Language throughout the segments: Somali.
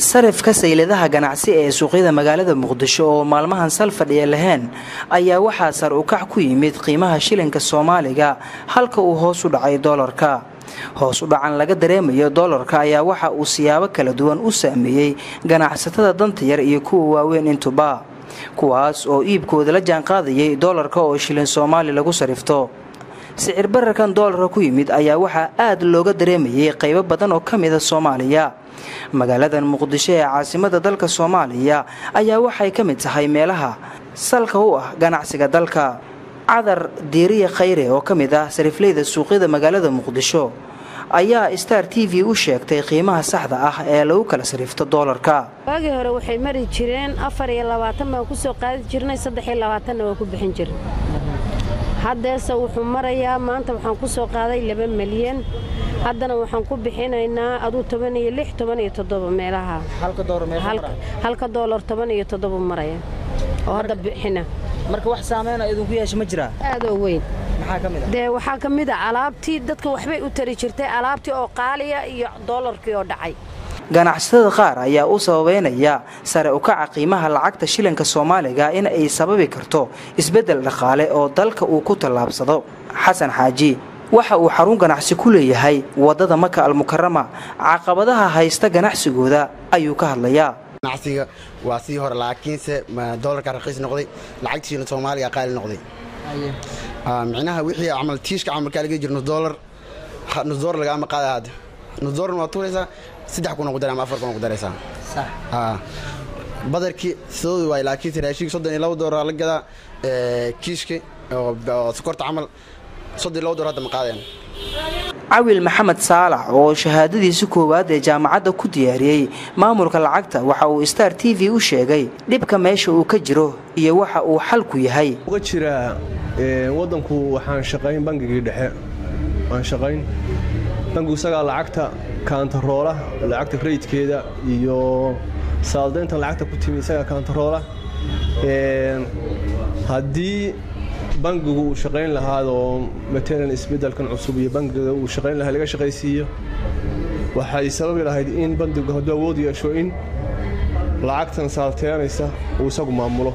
sarifka sayladaha ganacsi ee suuqyada magaalada muqdisho oo maalmahan sal fadhiya lahayn ayaa waxaa sar u kac ku yimid qiimaha shilinka soomaaliga halka uu hoos u dhacay doolarka hoos u dhacan laga dareemayo doolarka ayaa waxa uu siyaabo kala duwan u saameeyey ganacsatada danta yar iyo kuwa waaweyn intuba kuwaas oo iibkooda la jaanqaadayay doolarka oo shilin soomaali lagu sarifto sicir bararkan doolarka ku yimid ayaa waxaa aad looga dareemayay qaybo badan oo ka mida soomaaliya magaaladan muqdisho ee caasimada dalka soomaaliya ayaa waxay ka mid tahay meelaha salka u ah ganacsiga dalka cadar diiriya khayre oo ka mid ah sarifleyda suuqyada magaalada muqdisho ayaa star t v u sheegtay qiimaha saxda ah ee lagu kala sarifto doolarka waagii hore waxay mari jireen afar iyo labaatan baan ku soo qaadi jirnay saddex iyo labaatanna waa ku bixin jirnay haddeese wuxuu marayaa maanta waxaan ku soo qaaday laba milyan haddana waxaan ku bixinaynaa aduu toban iyo lix toban iyo toddoba meelaha halka doolar toban iyo toddoba maraya oo hadda bixina marka wax saameyna idinku yeesha ma jiraa aadoo weyn maxaa ka mid dee waxaa ka mid a alaabtii dadka waxbay u tari jirtay alaabtii oo qaaliya iyo doolarkii oo dhacay ganacsatada qaar ayaa u sababeynaya sare u kaca qiimaha lacagta shilinka soomaaliga in ay sababi karto isbeddel dhaqaale oo dalka uu ku tallaabsado xasan xaaji waxa uu xarun ganacsi ku leeyahay waddada maka almukarama caqabadaha haysta ganacsigooda ayuu ka hadlayaa ganacsiga waa sii hore laakiinse doolarka raqiis noqday lacagtiina soomaaliga qaali noqday micnaha wixii camal tiishka camalkaa laga jiro nusdoolar nusdoolar lagaama qaada hadda nusdoolarna waa tuuraysaa saddex kuna ku daray ama afar kuna ku daraysaa badarkii sidoodu waay laakiinse raashinka soddon iyo laba doolar la gadaa kiishka oo sokorta camal soddon iyo laba doolar hadda ma qaadeen cawil maxamed saalax oo shahaadadiisi koowaad ee jaamacadda ku diyaariyey maamulka lacagta waxa uu star t v u sheegay dhibka meesha uu ka jiro iyo waxa uu xalku yahay uga jiraa waddanku waxaan shaqayn bangigii dhexe waan shaqayn bangigu isagaa lacagta kaantaroola lacagta rayidkeeda iyo saaldayntan lacagta ku timi isagaa kaantaroola haddii bangigu uu shaqayn lahaadoo matalan isbeddelkan cusub iyo bangiga uu shaqayn lahaa laga shaqaysiiyo waxay sababi lahayd in bangigu hadduu awood yeesho in lacagtan saalteynaysa uu isagu maamulo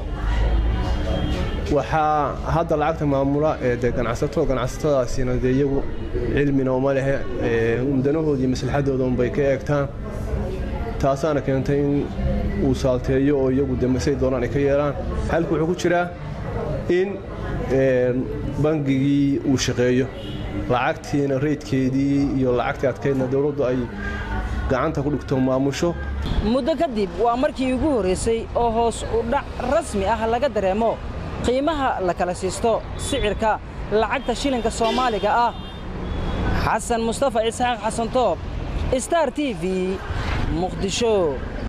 waxaa hadda lacagta maamula ee de ganacsato ganacsatadaasina dee iyagu cilmina uma lehe umdanahoodii iyo maslaxadooda unbay ka eegtaan taasaana keentay in uu saalteeyo oo iyagu de masay doonaan ay ka yeelaan xalku wuxuu ku jiraa in bangigii uu shaqeeyo lacagtiina reydkeedii iyo lacagtii adkaydna dowladdu ay gacanta ku dhigto maamusho muddo kadib waa markii ugu horraysay oo hoos u dhac rasmi ah laga dareemo qiimaha la kala siisto sicirka lacagta shilinka soomaaliga ah xasan mustafa isxaaq xasan toob star t v muqdisho